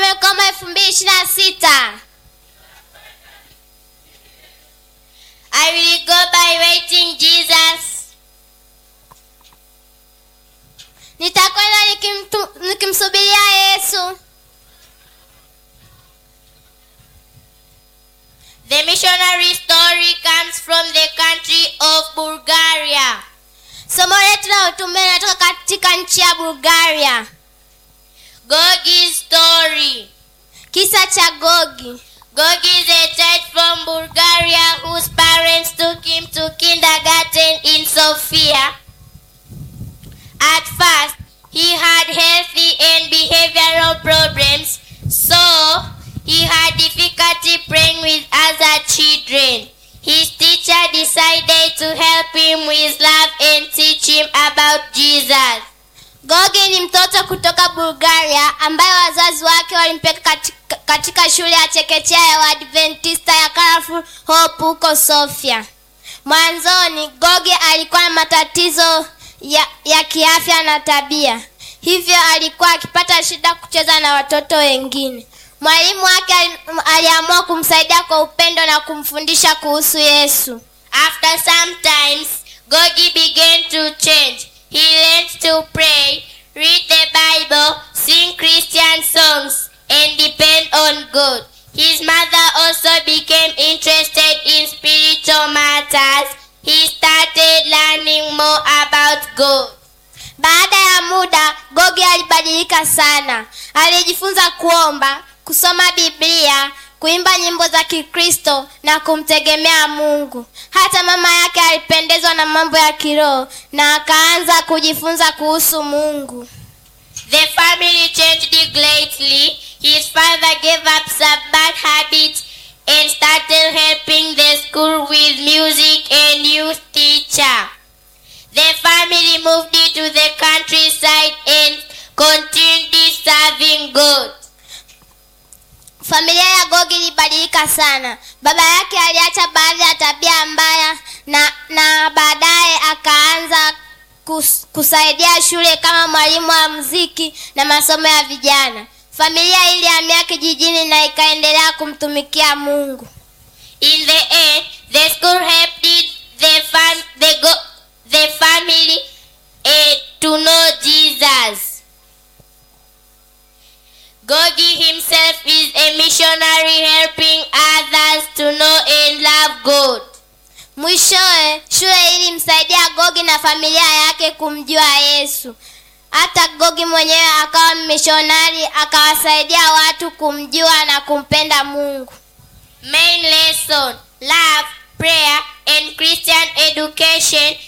mwaka elfu mbili ishirini na sita I will go by waiting Jesus. nitakwenda nikimtu- nikimsubiria yesu The missionary story comes from the country of Bulgaria. somo letu la utume linatoka katika nchi ya bulgaria Gogi's story. kisa cha gogi Gogi is a child from Bulgaria whose parents took him to kindergarten in Sofia. At first, he had healthy and behavioral problems, so he had difficulty playing with other children. His teacher decided to help him with love and teach him about Jesus. gogi ni mtoto kutoka bulgaria ambaye wazazi wake walimpeleka katika, katika shule ya chekechea ya waadventista ya Colorful hope huko sofia mwanzoni gogi alikuwa na matatizo ya, ya kiafya na tabia hivyo alikuwa akipata shida kucheza na watoto wengine mwalimu wake ali- aliamua kumsaidia kwa upendo na kumfundisha kuhusu yesu After some times, Gogi began to change. He learned to pray, read the Bible, sing Christian songs, and depend on God. His mother also became interested in spiritual matters. He started learning more about God. baada ya muda gogi alibadilika sana alijifunza kuomba kusoma biblia kuimba nyimbo za kikristo na kumtegemea mungu hata mama yake alipendezwa na mambo ya kiroho na akaanza kujifunza kuhusu mungu The family changed greatly. His father gave up some bad habits and started helping the school with music and youth teacher. The family moved into the countryside and continued serving God. familia ya gogi ilibadilika sana baba yake aliacha baadhi ya tabia mbaya na na baadaye akaanza kus, kusaidia shule kama mwalimu wa muziki na masomo ya vijana familia ilihamia kijijini na ikaendelea kumtumikia mungu In the end, the school helped the fam- the go- the family eh, to know Jesus. Gogi himself is a missionary helping others to know and love God. mwishowe shule ilimsaidia gogi na familia yake kumjua yesu hata gogi mwenyewe akawa mishonari akawasaidia watu kumjua na kumpenda mungu Main lesson love, prayer, and Christian education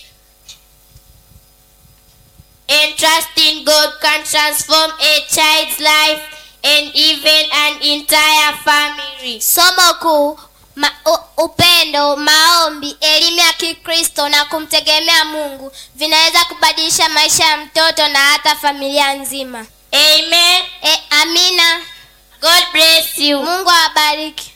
and trust in God can transform a child's life and even an entire family. somo kuu ma, u, upendo maombi elimu ya kikristo na kumtegemea mungu vinaweza kubadilisha maisha ya mtoto na hata familia nzima Amen. e, amina God bless you. mungu awabariki